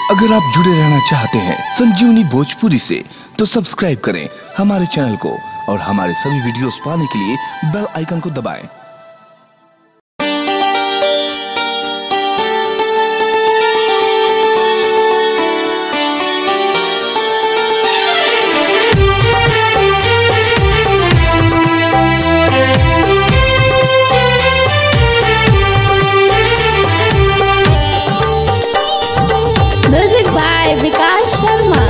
अगर आप जुड़े रहना चाहते हैं संजीवनी भोजपुरी से तो सब्सक्राइब करें हमारे चैनल को और हमारे सभी वीडियोस पाने के लिए बेल आइकन को दबाएं। Music by Vikas Sharma.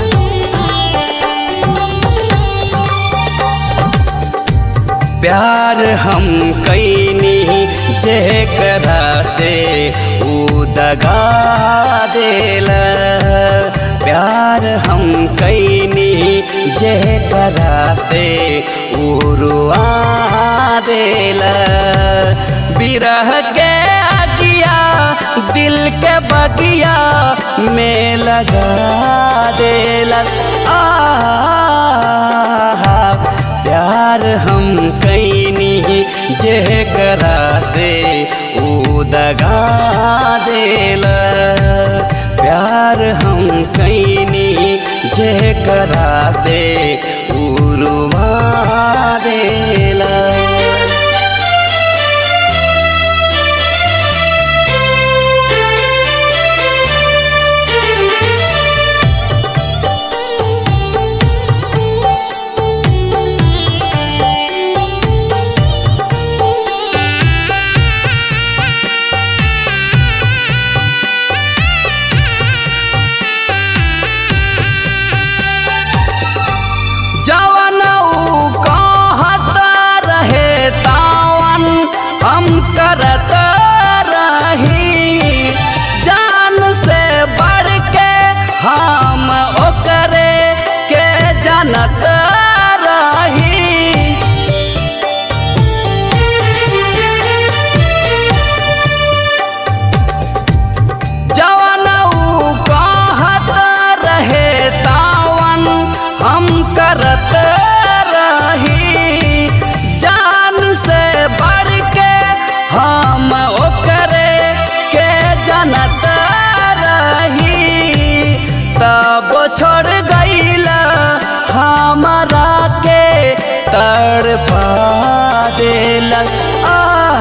प्यार हम कैनी जेकरा से ऊ दगा देल प्यार हम कैनी जेकरा से ऊ रुआ देल बिरह के अगिया दिल के बगिया में लगा देल आ प्यार हम कैनी जेकरा से ऊ दगा देल प्यार हम कैनी जेकरा से ऊ रुवा देल जवन ऊ कहत रहे तावन हम करत रही जान से बढ़ के हम ओकरे के जानत रही जवन ऊ कहत रहे तावन हम करत रही जान से बढ़ के हम ओकरे के जानत रही तब छोड़ गईल हमरा के तड़पा देल आ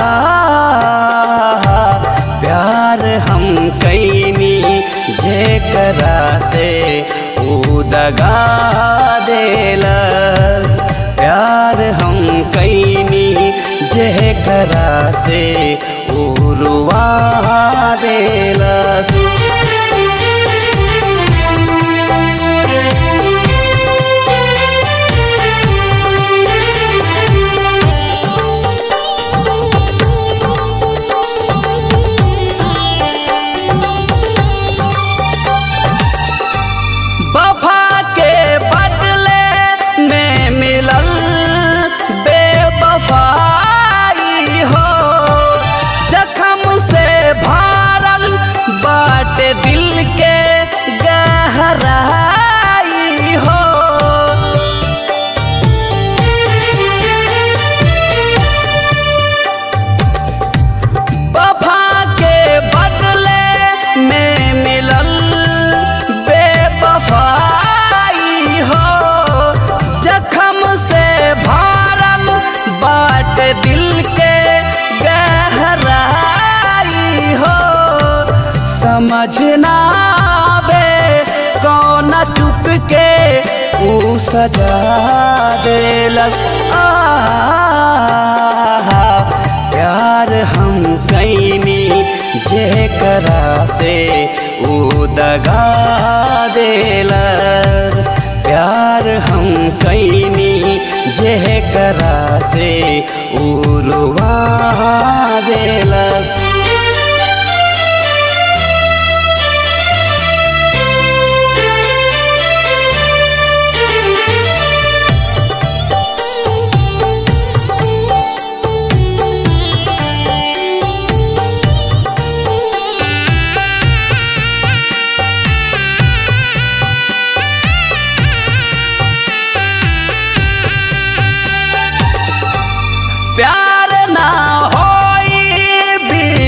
प्यार हम कैनी जेकरा से ऊ दगा देल प्यार हम कैनी जेकरा से ऊ रुआ देल वफा के बदले में मिलल बेवफाई हो जखम से भरल बाट दिल के गहराई हो वफा के बदले में मिलल बेवफाई हो जखम से भरल बाट दिल के गहराई हो समझ ना आवे कौन चुप के ऊ सजा देलक आ प्यार हम कैनी जेकरा से ऊ दगा देल प्यार हम कैनी जेकरा से ऊ रुआ देल प्यार ना होई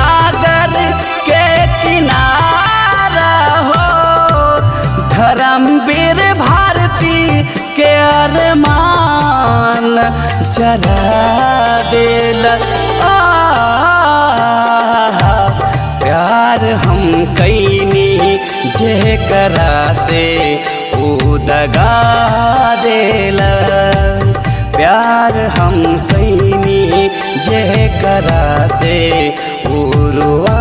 सागर के किनारा हो धर्मवीर भारती के अरमान जरा दिल आ प्यार हम कैनी जे करा से ऊ दगा देल प्यार हम कैनी जे करा से ऊ रुआ